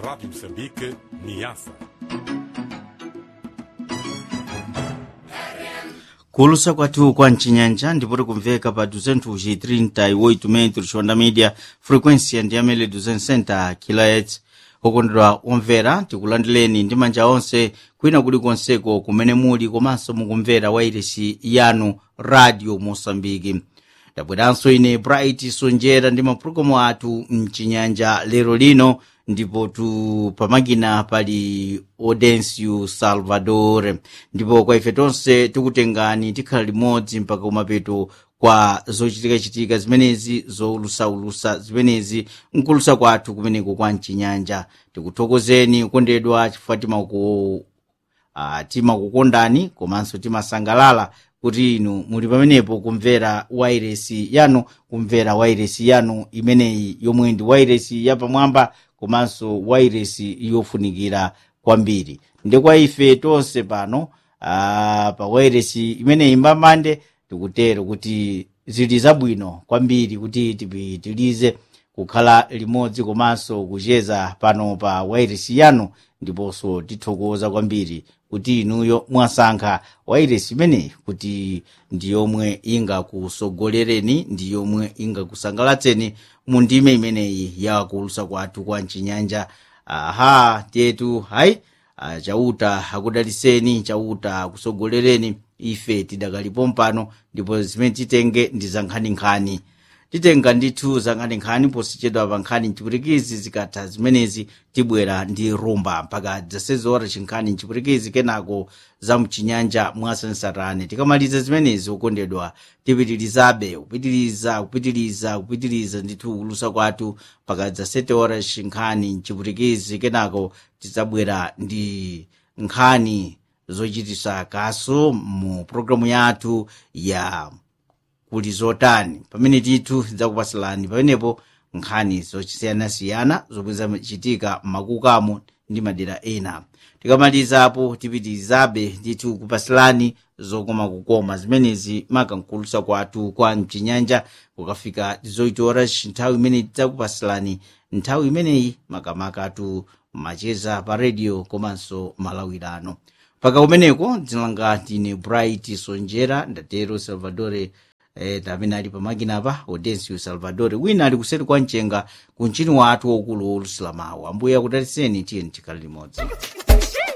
Rádio Moçambique, Niassa. kuulusa kwathu kwa mcinyanja ndipoti kumveka pa 238 metros onda media frequência ndi amene 260 kHz okondedwa omvera tikulandireni ndi manja onse kwina kulikonseko kumene muli komanso mukumvera wairesi yanu radio mosambiki ndabweranso ine bright sonjera ndi mapulogalamu athu mcinyanja lero lino ndipo tu pamakina pali audencio salvador ndipo kwa ife tonse tikutengani tikhala limodzi mpaka kumapeto kwa zochitikachitika zimenezi zoulusaulusa zimenezi nkulusa kwathu kumeneko kwa mchinyanja tikuthokozeni kukondedwa chifukwa timaku uh, timakukondani komanso timasangalala kuti inu muli pamenepo kumvera wairesi yanu kumvera wairesi yanu imeneyi yomwe ndi wairesi yapamwamba komanso wairesi yofunikira kwambiri ndi kwa ife tonse pano uh, pa wairesi imeneyi mbamande tikutero kuti zili zabwino kwambiri kuti tipitilize kukhala limodzi komanso kucheza pano pa wairesi yanu ndiponso tithokoza kwambiri kuti inuyo mwasankha wairesi imeneyi kuti ndi yomwe ingakusogolereni ndi yomwe ingakusangalatseni mu ndime imeneyi yakulusa kwathu kwa mchinyanja aha tetu hayi ah, chauta akudaliseni chauta akusogolereni ife tidakalipo mpano ndipo zimene titenge ndi za nkhaninkhani titenga ndithu za nkhaninkhani posichedwa pa nkhani mchipwitikizi zikatha zimenezi tibwera ndi rumba mpaka zasezora chinkhani mchipwitikizi kenako za mchinyanja mwasansarane tikamaliza zimenezi okondedwa tipitilizabe kupitiliza kupitiliza kupitiliza ndithu kulusa kwathu mpaka zaseteora chinkhani mchipwitikizi kenako tidzabwera ndi nkhani zochitisa kaso mu programu yathu ya kuli zotani pamene tithu tidzakupasilani pamenepo nkhani zosiyanasiyana zomwe zachitika m'makukamo ndi madera ena tikamalizapo tipitirizabe ndithu kupasilani zokoma kukoma zimenezi makankulusa kwathu kwa mchinyanja kukafika zoitora nthawi imene tidzakupasilani nthawi imeneyi makamakatu macheza pa radio komanso malawirano paka kumeneko dzina langa ndine bright sonjera ndatero salvadore eh, amene ali pamakina pa audencio salvador wina ali kuseri kwa mchenga ku mchini wathu waukulu wolusilamawu ambuye akudaliseni tiyeni tikhala limodzi